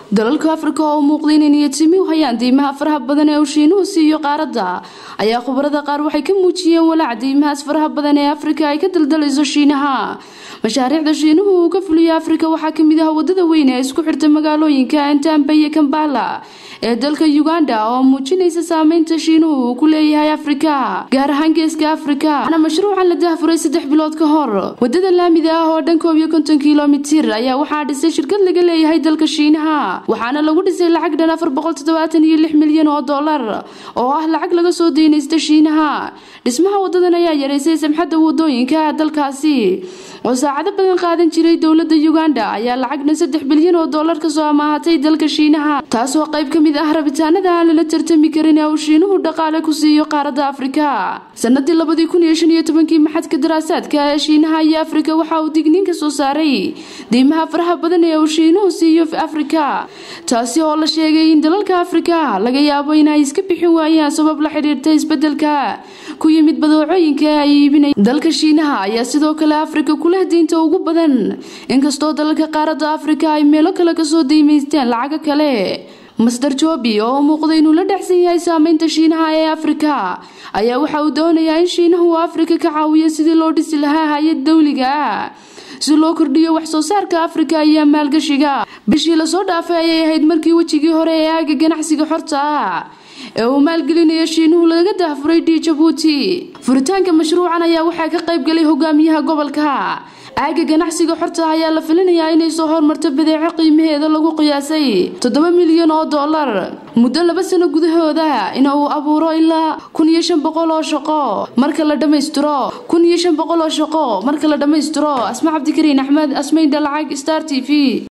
dalalka afrika oo u muuqda inay niyadsimi u hayaan deymaha faraha badan ee uu shiinuhu siiyo qaaradda ayaa khubarada qaar waxay ka muujiyeen walaac deymahaas faraha badan ee afrika ay ka daldalayso shiinaha mashaariicda shiinuhu uu ka fuliyo afrika waxaa kamid ah wadada weyn ee isku xirta magaalooyinka entamba iyo kambala ee dalka uganda oo muujinaysa saameynta shiinuhu uu ku leeyahay afrika gaar ahaan geeska afrika waxaana mashruucan la dahfuray saddex bilood ka hor wadada laamida ah oo dhan koob iyo konton kilomitir ayaa waxaa dhisay shirkad laga leeyahay dalka shiinaha waxaana lagu dhisay lacag dhan afar boqol toddobaatan iyo lix milyan oo dollar oo ah lacag laga soo deynaysta shiinaha dhismaha wadadan ayaa yareysay samxadda wadooyinka dalkaasi oo saacado badan qaadan jiray dowlada uganda ayaa lacagna saddex bilyan oo dollar kasoo amaahatay dalka shiinaha taasoo qayb ka mid ah rabitaanada aan lala tartami karin ee uu shiinuhu dhaqaale ku siiyo qaaradda afrika sanadii labadii kun iyo shan iyo tobankii maxadka daraasaadka ee shiinaha iyo afrika waxa uu digniin ka soo saaray deymaha faraha badan ee uu shiinuhu siiyo afrika taasi oo la sheegay in dalalka afrika laga yaabo inay iska bixin waayaan sabab la xidhiirta isbedelka ku yimid badeecooyinka ay iibinay dalka shiinaha ayaa sidoo kale afrika kuleh diinta ugu badan inkastoo dalalka qaaradda afrika ay meelo kale kasoo deymaysteen lacago kale masdar joobi oo muuqda inuu la dhexsan yahay saameynta shiinaha ee afrika ayaa waxa uu doonayaa in shiinahu uu afrika ka caawiyo sidii loo dhisi lahaa hay-ad dowliga ah si loo kordhiyo wax soo saarka afrika iyo maalgashiga bishii lasoo dhaafay ayay ahayd markii wejigii hore ee aaga ganacsiga xorta ah ee uu maalgelinayo shiinuhu laga dahfuray d jabuuti furitaanka mashruucan ayaa waxaa ka qayb galay hogaamiyaha gobolka aaga ganacsiga xorta ayaa la filinayaa inay soo hormarto badeeco qiimaheeda lagu qiyaasay toddoba milyan oo dollar muddo laba sano gudahooda in uu abuuro ilaa kun iyo shan boqol oo shaqo marka la dhammaystiro kun iyo shan boqol oo shaqo marka la dhammaystiro asma cabdikariin axmed asmayn dhalacag star t v